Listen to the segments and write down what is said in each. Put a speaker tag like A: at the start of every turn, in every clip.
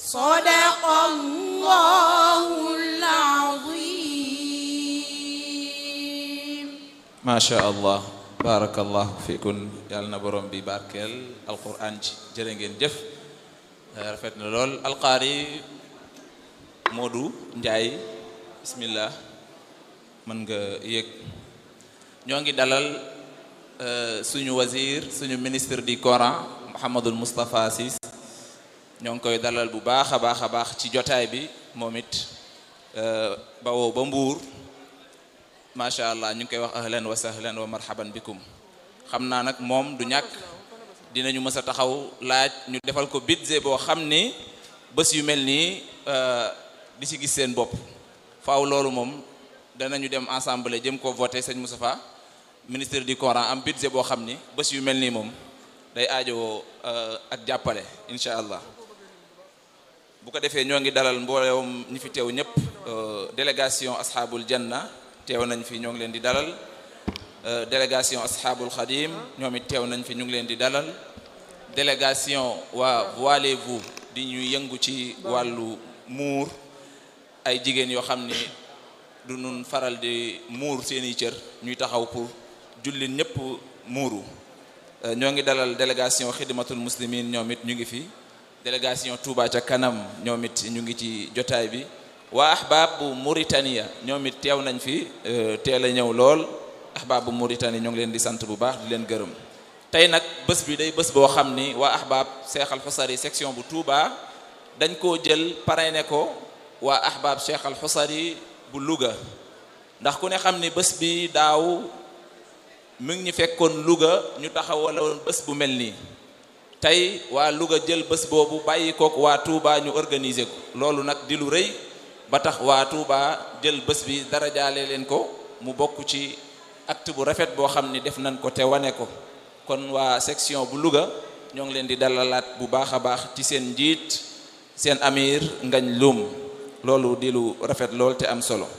A: صدق الله العظيم
B: macha allah barakallahu fikun yàlla na borom bi barkeel alquran ci jërë ngeen jëf rafet na lool alqaari Modou Ndiaye bismillah mën nga yëg ñoo ngi dalal suñu wazir suñu ministre du Coran Mouhamadul Moustapha Ciss ñoo ngi koy dalal bu baax a baax a baax ci jotaay bi moom it bawoo ba mbuur macha allah ñu ngi koy wax ahlan wa sahlan wa marhaban bikum xam naa nag moom du ñàkk dinañu mës a taxaw laaj ñu defal ko budget boo xam ni bés yu mel nii di ci gis seen bopp faaw loolu moom danañu dem ensemble jëm ko voté sëñ Moustapha ministre du Coran am budget boo xam ni bés yu mel nii moom day aajowoo ak jàppale incha allah bu ko defee ñoo ngi dalal mboolem ñi fi teew ñëpp délégation ashabul janna teew nañ fi ñoo ngi leen di dalal délégation ashabul xadim ñoom it teew nañ fi ñu ngi leen di dalal délégation waa voilez-vous di ñu yëngu ci wàllu muur ay jigéen yoo xam ni du nun faral di muur seeni cër ñuy taxaw pour jullit ñëpp muuru ñoo ngi dalal délégation xidmatul muslimin ñoom it ñu ngi fi délégation Touba ca kanam ñoom it ñu ngi ci jotaay bi waa ahbaab bu Mauritania ñoom it teew nañ fi teel a ñëw lool ahbaab bu Mauritanie ñoo ngi leen di sant bu baax di leen gërëm tey nag bés bi day bés boo xam ni waa ahbaab Cheikh Al Xusari section bu Touba dañ koo jël parrainé ko waa ahbaab Cheikh Al Xusari bu Louga ndax ku ne xam ni bés bi daaw mi ngi ñu fekkoon Louga ñu taxawaloon bés bu mel nii tey waa Louga jël bés boobu bàyyi kook waa Touba ñu organiser ko loolu nag di lu rëy ba tax waa Touba jël bés bi dara jaale leen ko mu bokk ci acte bu rafet boo xam ni def nañ ko te wane ko kon waa section bu Louga ñoo ngi leen di dalalaat bu baax a baax ci seen njiit seen amir ngañ lum loolu di lu rafet lool te am solo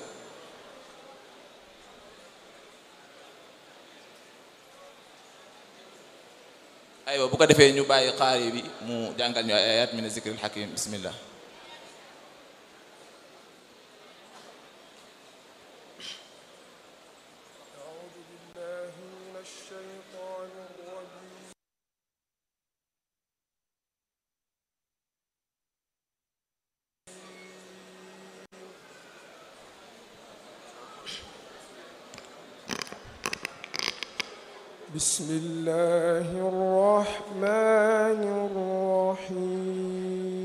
B: aywa bu ko defee ñu bàyyi xaari bi mu jàngal ñu ay ayat min zikril hakim bismillah
C: أعوذ بالله من الشيطان الرجيم بسم الله الرحمن الرحيم